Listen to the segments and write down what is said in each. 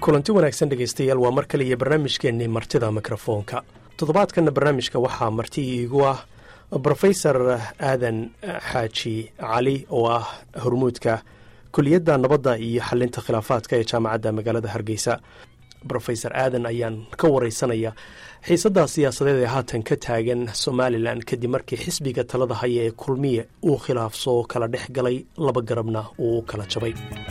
kulanti wanaagsan dhegaystayaal waa mar kale iyo barnaamijkeennii martida mikrofoonka toddobaadkanna barnaamijka waxaa marti iigu ah brofesor aadan xaaji cali oo ah hormuudka kuliyadda nabadda iyo xalinta khilaafaadka ee jaamacadda magaalada hargeysa brofesor aadan ayaan ka wareysanaya xiisadda siyaasadeed ee haatan ka taagan somalilan kadib markii xisbiga talada haya ee kulmiye uu khilaaf soo kala dhex galay laba garabna uu u kala jabay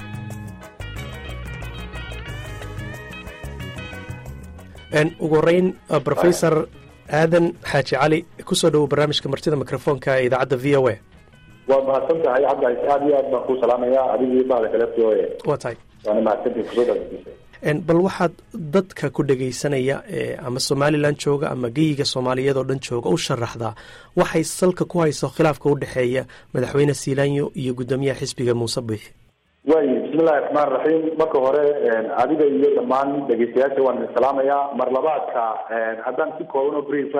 ugu horeyn rofesor aadan xaaji cali kusoo dhowo barnaamijka martida mikrofoonka ee idaacadda v o a waa mahadsan tahay cabdi aad iyo aad baan kuu salaamaya adigii bahda kale v o a waa tahay waana mahadsantii kusoo dhaweysa bal waxaad dadka ku dhegaysanaya ama somalilan jooga ama geyiga soomaaliyeed oo dhan jooga u sharaxdaa waxay salka ku hayso khilaafka u dhexeeya madaxweyne siilaanyo iyo guddoomiyaha xisbiga muuse biixi waay bismillahi raxmaan raxiim marka hore adiga iyo dhammaan dhegeystayaasha waan idin salaamayaa mar labaadka haddaan si kooban oo briefa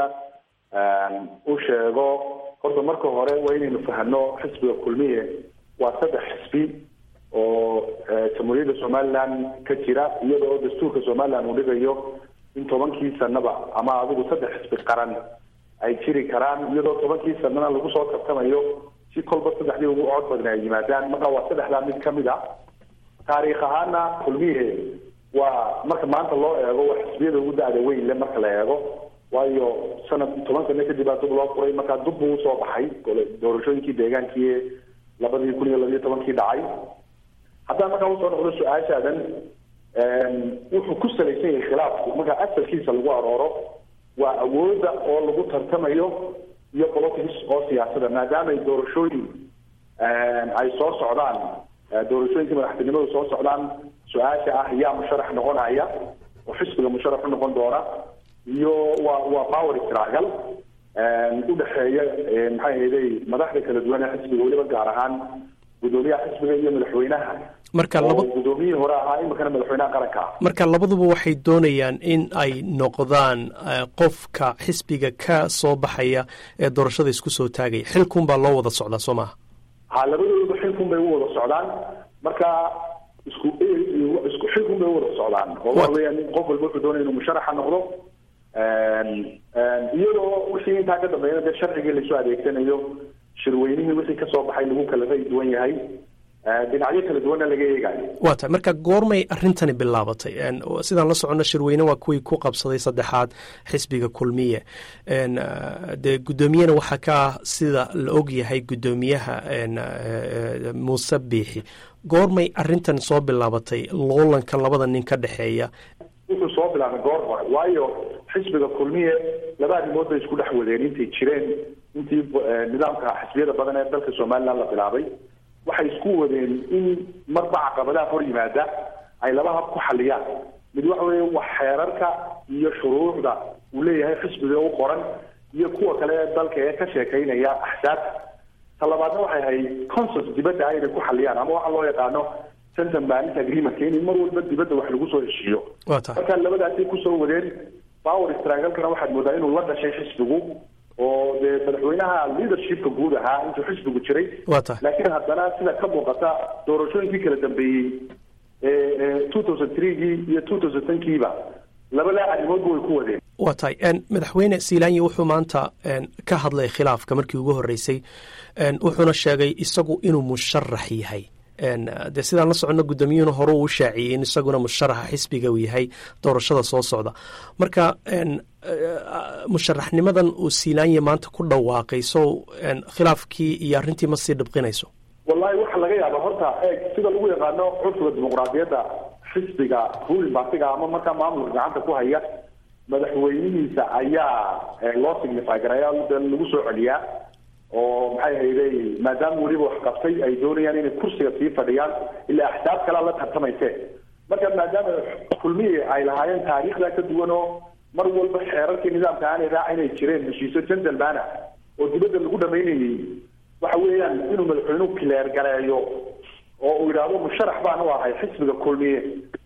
u sheego horta marka hore waa inaynu fahano xisbiga kulmiye waa saddex xisbi oo jamhuuriyadda somaliland ka jira iyada oo dastuurka somaliland uu dhigayo in tobankii sanaba ama adigu saddex xisbi qaran ay jiri karaan iyadoo tobankii sanana lagu soo tartamayo si kolba saddexdii ugu cod badna ay yimaadaan marka waa saddexdaa mid kamid a taariikh ahaana kulmiye waa marka maanta loo eego waa xisbiyada ugu da-da weyn le marka la eego waayo sanad toban sano kadib baa dub loo furay markaa dub buu usoo baxay doorashooyinkii deegaankii labadii kun iyo labiyo tobankii dhacay haddaan markaa usoo noqdo su-aashaadan wuxuu ku salaysan yahay khilaafku markaa asalkiisa lagu arooro waa awoodda oo lagu tartamayo iyo politics oo siyaasada maadaama ay doorashooyin ay soo socdaan doorashooyinkii madaxtinimadu soo socdaan su-aasha ah yaa musharax noqonaya oo xisbiga musharax u noqon doona iyo waa waa power struggle udhexeeya maxay ahayday madaxda kala duwan ee xisbiga weliba gaar ahaan guddoomiyaha xisbiga iyo madaxweynaha marka laba guddoomiyihii hore ahaa iminkana madaxweynaha qaranka marka labaduba waxay doonayaan in ay noqdaan qofka xisbiga ka soo baxaya ee doorashada isku soo taagaya xilkun baa loo wada socdaa soo maha ha labadooduba xilkun bay u wada socdaan marka isku isku xilkun bay u wada socdaan oo waxa weeyaan qof walba wuxuu doonaya inuu musharaxa noqdo iyadoo wixii intaa ka dambeeyana dee sharcigii laisoo adeegsanayo shirweynihii wixii kasoo baxay lagu kala ray duwan yahay dhinacyo kala duwanna laga eegayo waa tahay marka goormay arrintani bilaabatay sidaan la soconno shirweyne waa kuwii ku qabsaday saddexaad xisbiga kulmiye dee guddoomiyena waxaa ka ah sida la og yahay guddoomiyaha muuse biixi goormay arrintan soo bilaabatay loolanka labada nin ka dhexeeya wuxuu soo bilaabay goor hore waayo xisbiga kulmiye laba arrimood bay isku dhex wadeen intay jireen intii nidaamka xisbiyada badan ee dalka somaliland la bilaabay waxay isku wadeen in marba caqabadaha hor yimaada ay laba hab ku xaliyaan mid waxa weeye wax xeerarka iyo shuruucda uu leeyahay xisbiga u qoran iyo kuwa kale ee dalka ee ka sheekaynaya axsaabta ta labaadna waxay ahayd consens dibadda ah inay ku xaliyaan ama waxa loo yaqaano centan banis agreement in mar walba dibadda wax lagu soo heshiiyo marka labadaasay kusoo wadeen power strangalkana waxaad moodaa inuu la dhashay xisbigu oo dee madaxweynaha leadershipka guud ahaa intuu xisbigu jiray laakiin haddana sida ka muuqata doorashooyinkii kala dambeeyey ee two thousand threegii iyo two thousand tenkiiba labadaa arrimoodba way ku wadeen waa tahay madaxweyne siilaanyi wuxuu maanta ka hadlay khilaafka markii ugu horreysay wuxuuna sheegay isagu inuu musharax yahay dee sidaan la soconno guddoomiyuhuna hore uu shaaciyey in isaguna musharaxa xisbiga uu yahay doorashada soo socda marka musharaxnimadan uu siilaanya maanta ku dhawaaqay so khilaafkii iyo arrintii ma sii dhibqinayso wallahi waxaa laga yaaba horta eeg sida lagu yaqaano curfiga dimuqraadiyadda xisbiga ruling partiga ama markaa maamulka gacanta ku haya madaxweynihiisa ayaa loo signify garaya de lagu soo celiyaa oo maxay hayday maadaama weliba wax qabtay ay doonayaan inay kursiga sii fadhiyaan ilaa axsaab kalea la tartamayse marka maadaama kulmiye ay lahaayeen taariikhda ka duwan oo mar walba xeerarkii nidaamka aanay raaca inay jireen heshiisyo gentlemana oo dibadda lagu dhamaynayay waxa weeyaan inuu madaxweynuhu kileer gareeyo oo uu yidhaahdo musharax baan u ahay xisbiga kulmiye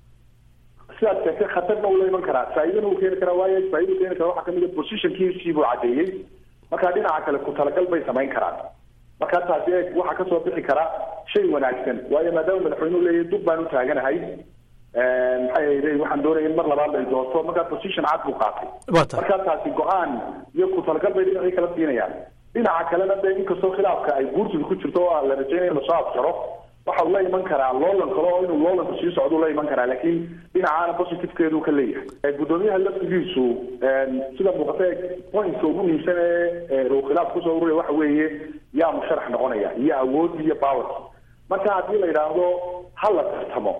sidaas keentay khatarna ula iman karaa faa'iidana uu keeni karaa waayo faaida keeni kara waxaa kamid a positionkiisii buu caddeeyey marka dhinaca kale ku talagal bay samayn karaan marka taasi eeg waxaa kasoo bixi kara shay wanaagsan waayo maadaama madaxweynuhu leeyahay dub baan u taaganahay maxay ahayday waxaan doonaya in mar labaad ay doorto markaa position cad buu qaatay markaa taasi go-aan iyo ku talagal bay dhinacii kala siinayaan dhinaca kalena de inkastoo khilaafka ay guurtida ku jirto oo la rajaynaya in lasoo afjaro waxa uu la iman karaa loolan kale oo inuu loolanku sii socdo la iman karaa laakiin dhinacaana positivekeedu ka leeyahay guddoomiyaha laftigiisu sida muuqata pointka ugu muhiimsan ee uu khilaaf kusoo ururaya waxa weeye yaa musharax noqonaya iyo awoodii iyo powerki marka haddii la yidhaahdo ha la tartamo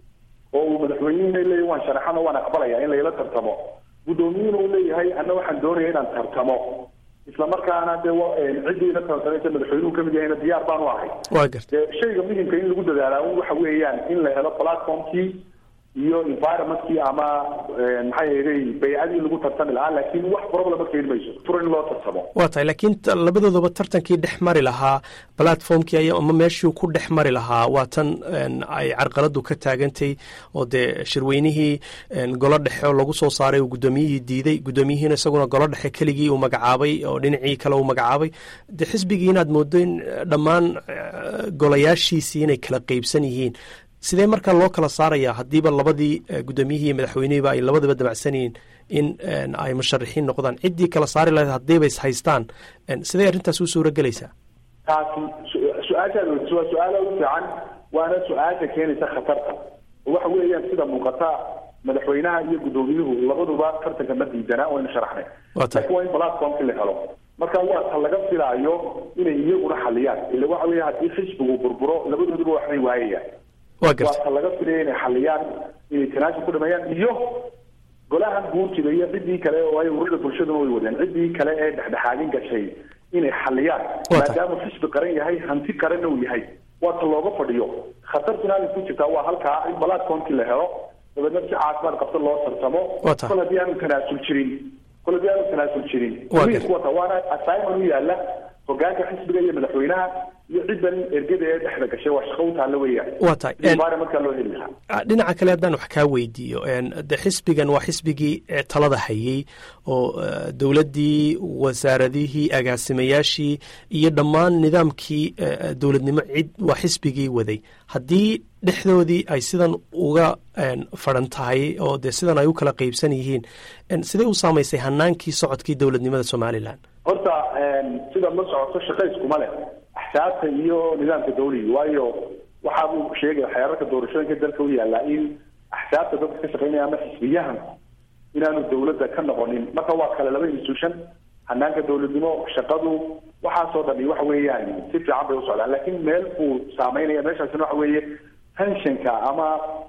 oo uu madaxweynihina leeyahy waan sharaxano waan aqbalaya in layla tartamo guddoomiyuhuna uu leeyahay anna waxaan doonaya inaan tartamo isla markaana de ciddiina tartamaysa madaxweynuhu kamid yahayna diyaar baan u ahay wa garta de shayga muhimka in lagu dadaalaa waxa weeyaan in la helo platformkii iyo environmentkii ama maxay ahday baycadii lagu tartami lahaa laakiin wax problema keeni mayso fur in loo tartamo waa tahay laakiin labadoodaba tartankii dhex mari lahaa platformkii ay ama meeshii ku dhex mari lahaa waa tan ay carqaladu ka taagantay oo dee shirweynihii golo dhexe oo lagu soo saaray uu guddoomiyihii diiday guddoomiyihiina isaguna golo dhexe keligii uu magacaabay oo dhinacii kale uu magacaabay de xisbigii inaad moodo in dhammaan golayaashiisii inay kala qeybsan yihiin sidee markaa loo kala saaraya haddiiba labadii guddoomiyihii iyo madaxweynihiiba ay labadaba damacsan yihiin in ay musharaxiin noqdaan ciddii kala saari lahayd haddiiba is haystaan sidee arrintaas u suura gelaysaa taasi su-aashaad weydiso waa su-aala u fiican waana su-aasha keenaysa khatarta oo waxa weeyaan sida muuqata madaxweynaha iyo guddoomiyuhu labaduba tartanka ma diidana waynu sharaxnay laakiin waa in platformki la helo marka waa ta laga filaayo inay iyaguna xaliyaan ila waxa weya haddii xisbigu burburo labadooduba waxbay waayayaan waa ta laga filaya inay xaliyaan inay tanaasub ku dhameeyaan iyo golahan guurtida iyo ciddii kale oo ay ururada bulshaduna way wadeen ciddii kale ee dhexdhexaadin gashay inay xaliyaan maadaama xisbi qaran yahay hanti qaranna uu yahay waa ta looga fadhiyo khatartuna halay ku jirtaa waa halkaa in platformkii la helo dabeedna si caafimaad qabta loo tartamo kol haddii aanu tanaasul jirin kol haddii aanu tanaasul jirin wata waana assignment u yaala hogaanka xisbiga iyo madaxweynaha iyo ciddan ergada ee dhexda gashay waa shaqo u taalla weeyaan waa tahay markaa loo heli lahaa dhinaca kale haddaan wax kaa weydiiyo de xisbigan waa xisbigii talada hayey oo dowladdii wasaaradihii agaasimayaashii iyo dhammaan nidaamkii dowladnimo cid waa xisbigii waday haddii dhexdoodii ay sidan uga fadhan tahay oo de sidan ay u kala qeybsan yihiin sidee u saamaysay hanaankii socodkii dowladnimada somalilan horta sida ma socoto shaqayskuma leh axsaabta iyo nidaamka dawliga waayo waxa uu sheegaya xeerarka doorashooyinka dalka u yaallaa in axsaabta dadka ka shaqeynaya ama xisbiyahan inaanu dawladda ka noqonin marka waa kale laba institution hanaanka dawladnimo shaqadu waxaasoo dhami waxa weeyaan si fiican bay u socdaan laakiin meel buu saameynaya meeshaasina waxa weeye tensionka ama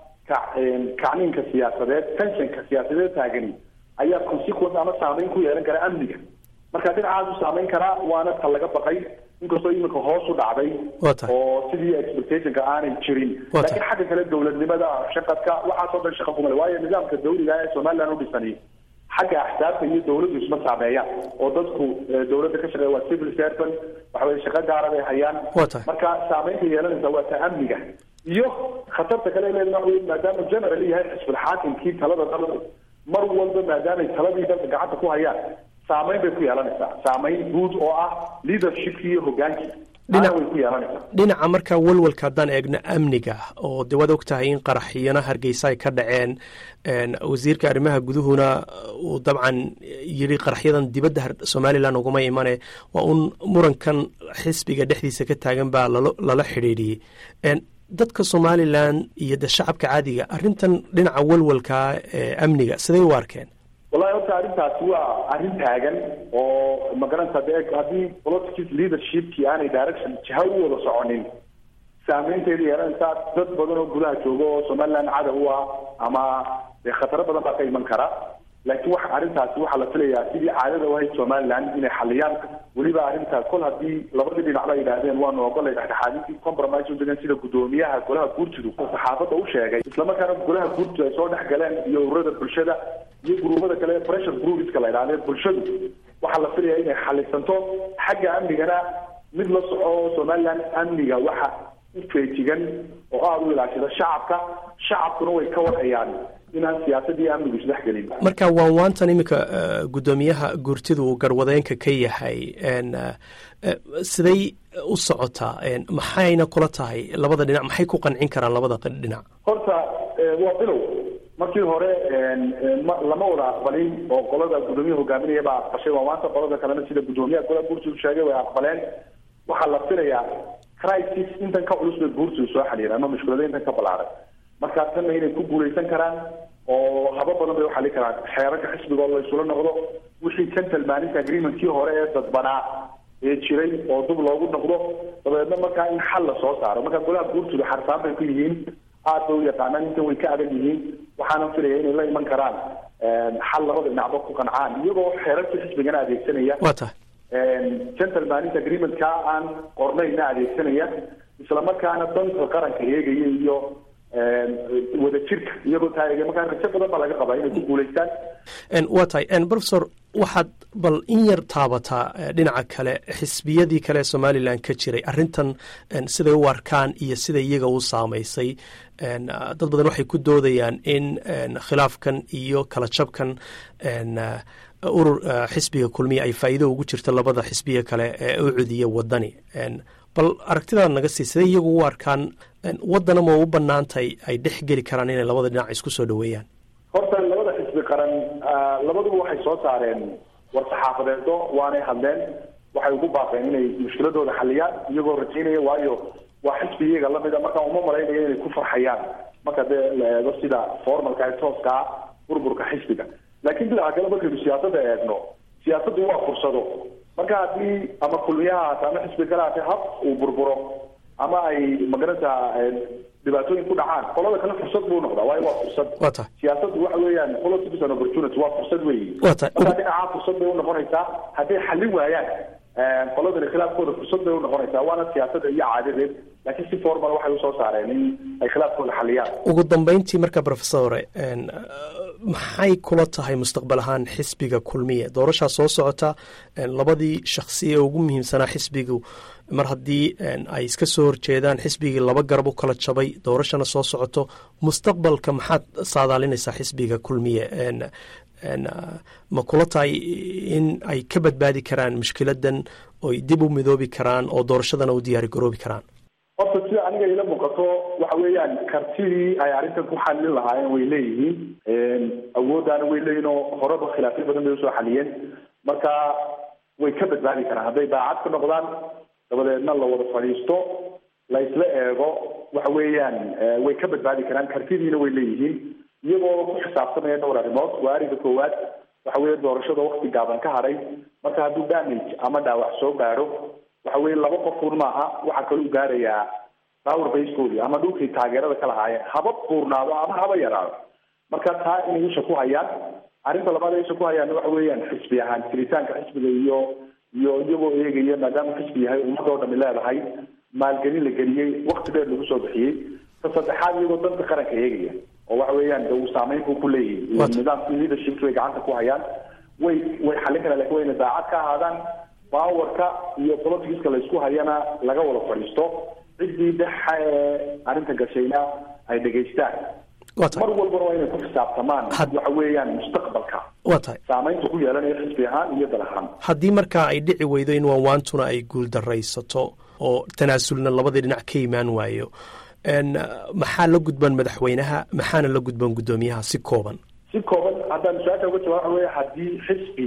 kacniinka siyaasadeed tensionka siyaasadeed taagani ayaa consequence ama saameyn ku yeelan kara amniga marka dhinacaas u saameyn karaa waana ta laga baqay inkastoo iminka hoos u dhacday oo sidii expectationka aanay jirin laakiin xagga kale dowladnimada shaqadka waxaasoo dhan shaqa kumale waayo nidaamka dawliga ee somaliland u dhisani xagga axsaabta iyo dawladdu isma saameeyaan oo dadku dawladda ka shaqeeya waa civil servant waxa weye shaqo gaara bay hayaan marka saameynta yeelanaysa waa ta amniga iyo khatarta kale leeda waxa weye maadaama general yahay xisbul xaakimkii talada dalku mar walba maadaamay taladii dalka gacanta ku hayaan saameyn bay ku yeelanaysaa saameyn guud oo ah leadershipkii iyo hogaankii way ku yeelanaysaa dhinaca marka walwalka haddaan eegno amniga oo de waad og tahay in qaraxyana hargeysa ay ka dhaceen wasiirka arrimaha guduhuna uu dabcan yidhi qaraxyadan dibadda somalilan uguma imane waa un murankan xisbiga dhexdiisa ka taagan baa lala xidhiidhiyey dadka somalilan iyo de shacabka caadiga arrintan dhinaca walwalka ee amniga siday u arkeen wallahi horta arrintaasi waa arrin taagan oo magaranta de haddii politics leadershipkii aanay direction jiha u wada soconin saameynteeda yeelanaysaa dad badan oo gudaha jooga oo somaliland cadow u ah ama de khataro badan baa ka iman kara laakiin wax arrintaasi waxaa la filayaa sidii caadada u ahayd somaliland inay xaliyaan weliba arrinta kol haddii labadii dhinacba ay yidhaahdeen waanu ogolay dhexdhexaadintii compromise u degan sida guddoomiyaha golaha guurtidu saxaafadda u sheegay islamarkaana golaha guurtidu ay soo dhex galeen iyo ururada bulshada iyo gruubada kale pressure groupiska la yidhahdee bulshadu waxaa la filaya inay xalisanto xagga amnigana mid la soco somaliland amniga waxa u feejigan oo aada u ilaashada shacabka shacabkuna way ka warhayaan inaan siyaasadii amnigu isdhex gelin marka waan waantan iminka guddoomiyaha guurtidu uu garwadeenka ka yahay siday u socotaa maxayna kula tahay labada dhinac maxay ku qancin karaan labada dhinac horta waa bilow markii hore lama wada aqbalin oo qolada guddoomiyaha hogaaminaya baa aqbashay waa maanta qolada kalena sida guddoomiyaha golaha guurtidu sheegay way aqbaleen waxaa la filayaa crisis intan ka culus bay guurtidu soo xaliireen ama mushkilada intan ka balaaray markaa tanna inay ku guuleysan karaan oo haba badan bay uxali karaan xeerarka xisbiga oo la isula noqdo wixii gentlemanist agreementkii hore ee dadbanaa ee jiray oo dub loogu noqdo dabeedna markaa in xal la soo saaro markaa golaha guurtidu xarsaan bay ku yihiin aad bay u yaqaanaan intan way ka adag yihiin waxaana filaya inay la iman karaan xal labada dhinacba ku qancaan iyagoo xeerarkii xisbigana adeegsanaya waa tahay gentlemanist agreementka aan qornayna adeegsanaya isla markaana danta qaranka eegaya iyo wada jirka iyagoo taageega markaa rajo badan baa laga qabaa inay ku guulaystaan waa tahay professor waxaad bal in yar taabataa dhinaca kale xisbiyadii kale ee somalilan ka jiray arrintan siday u arkaan iyo sida iyaga u saamaysay dad badan waxay ku doodayaan in khilaafkan iyo kala jabkan urur xisbiga kulmiya ay faa'iido ugu jirto labada xisbiya kale ee u cudiya wadani bal aragtidaad naga sii siday iyagu u arkaan waddana ma u banaantay ay dhex geli karaan inay labada dhinac isku soo dhaweeyaan horta labada xisbi qaran labaduba waxay soo saareen war-saxaafadeedo waanay hadleen waxay ugu baaqeen inay mushkiladooda xaliyaan iyagoo rajaynaya waayo waa xisbi iyaga lamida markaa uma malaynayo inay ku farxayaan marka dee la eego sida formalka ee tooska ah burburka xisbiga laakiin dhinaca kale markaynu siyaasadda eegno siyaasaddu waa fursado marka haddii ama kulmiyaha haata ama xisbi kale haatee hab uu burburo ama ay magarata dhibaatooyin ku dhacaan qolada kale fursad buu noqdaa waayo waa fursad waa tahay siyaasaddu waxa weeyaan politics and opportunity waa fursad weyi waa tahay marka dhinacaa fursad bay unoqonaysaa hadday xallin waayaan qoladani khilaafkooda fursad bay unoqonaysaa waana siyaasadda iyo caadadeed laakiin si formal waxay usoo saareen in ay khilaafkooda xaliyaan ugu dambeyntii marka professore maxay kula tahay mustaqbal ahaan xisbiga kulmiye doorashaa soo socota labadii shaksi ee ugu muhiimsanaa xisbigu mar haddii ay iska soo horjeedaan xisbigii laba garab u kala jabay doorashana soo socoto mustaqbalka maxaad saadaalinaysaa xisbiga kulmiye ma kula tahay in ay ka badbaadi karaan mushkiladan oy dib u midoobi karaan oo doorashadana u diyaari garoobi karaan horta sida aniga ila muuqato waxa weeyaan kartidii ay arrintan ku xalin lahaayeen way leeyihiin awooddaana way leeyihin oo horeba khilaafyo badan bay usoo xaliyeen marka way ka badbaadi karaan hadday daacad ka noqdaan dabadeedna la wada fadhiisto la isla eego waxa weeyaan way ka badbaadi karaan kartidiina way leeyihiin iyagoo ku xisaabtamaya dhowr arrimood waa arrinka koowaad waxa weeye doorashada wakti gaaban ka hadhay marka hadduu damage ama dhaawac soo gaadho waxa weye laba qofuun maaha waxaa kaloo u gaarayaa power basekoodii ama dhulkii taageerada ka lahaayeen haba buurnaado ama haba yaraado marka taa inay isha ku hayaan arrinta labaad ay isha ku hayaan waxa weeyaan xisbi ahaan jiritaanka xisbiga iyo iyo iyagoo eegaya maadaama xisbi yahay ummadoo dhami leedahay maalgelin la geliyey wakti dheer lagu soo bixiyey ta saddexaad iyagoo danta qaranka eegaya oo waxa weeyaan de uu saameyn buu ku leeyahay nidaamkii leadership way gacanta ku hayaan way way xallin karaan lakin wayna daacad ka ahaadaan powerka iyo politicska laysku hayana laga wada fadhiisto ciddii dhexa ee arrinta gashayna ay dhegaystaan mar walbana waa inay ku xisaabtamaan waxa weeyaan mustaqbalka waa tahay saamaynta ku yeelanayo xisbi ahaan iyo dal ahaan haddii markaa ay dhici weydo in waanwaantuna ay guuldaraysato oo tanaasulna labadii dhinac ka imaan waayo maxaa la gudban madaxweynaha maxaana la gudban guddoomiyaha si kooban si kooban haddaan su-aasha uga jawaab waxa weya haddii xisbi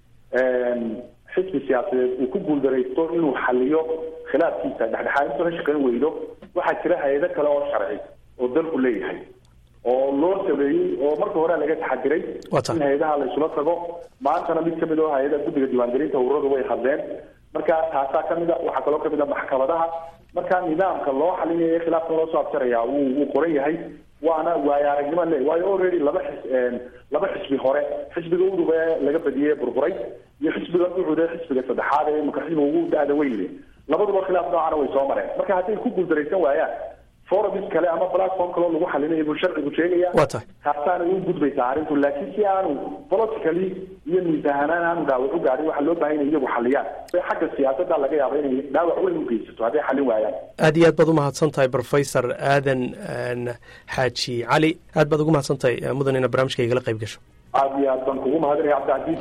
xisbi siyaasadeed uu ku guuldaraysto inuu xaliyo khilaafkiisa dhexdhexaadintu ka shaqayn weydo waxaa jira hay-ado kale oo sharci oo dalku leeyahay oo loo sameeyey oo marka hore laga taxadiray in hay-adaha la isula tago maantana mid kamid oo hay-ada guddiga diiwaangelinta ururadu way hadleen marka taasaa kamid a waxaa kaloo kamid a maxkamadaha marka nidaamka loo xalinayo khilaafka loo soo abjaraya wuu wuu qoran yahay waana waayo aragnimo le waayo already laba xis laba xisbi hore xisbiga udub ee laga badiyey burburay iyo xisbiga ucud ee xisbiga saddexaad ee imika xisbiga ugu da-da weyne labaduba khilaaf noocana way soo mareen marka hadday ku guuldaraysan waayaan forums kale ama platform kaloo lagu xalinayo buu sharcigu sheegaya waa tahay taasaana u gudbaysaa arrintu laakiin si aanu politically iyo miisahanaan aanu dhaawac u gaadhin waxaa loo bahan inay iyagu xaliyaan xagga siyaasadda laga yaaba inay dhaawac weyn u geysato hadday xalin waayaan aad iyo aad baad umahadsan tahay professor aadan xaaji cali aad baad ugu mahadsan tahay mudan ina barnaamijka igala qayb gasho aad iyo aad baan kugu mahadinaya cabdicasiis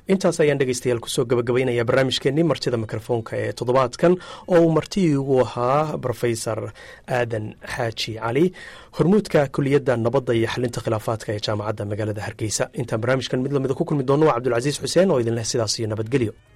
intaas ayaan dhegeystayaal kusoo gabagabaynaya barnaamijkeenii martida mikrofoonka ee toddobaadkan oo uu marti ugu ahaa rofesor aadan xaaji cali hormuudka kuliyadda nabadda iyo xalinta khilaafaadka ee jaamacadda magaalada hargeysa intaan barnaamijkan mid lamida ku kulmi doono waa cabdulcasiis xuseen oo idinleh sidaas iyo nabadgelyo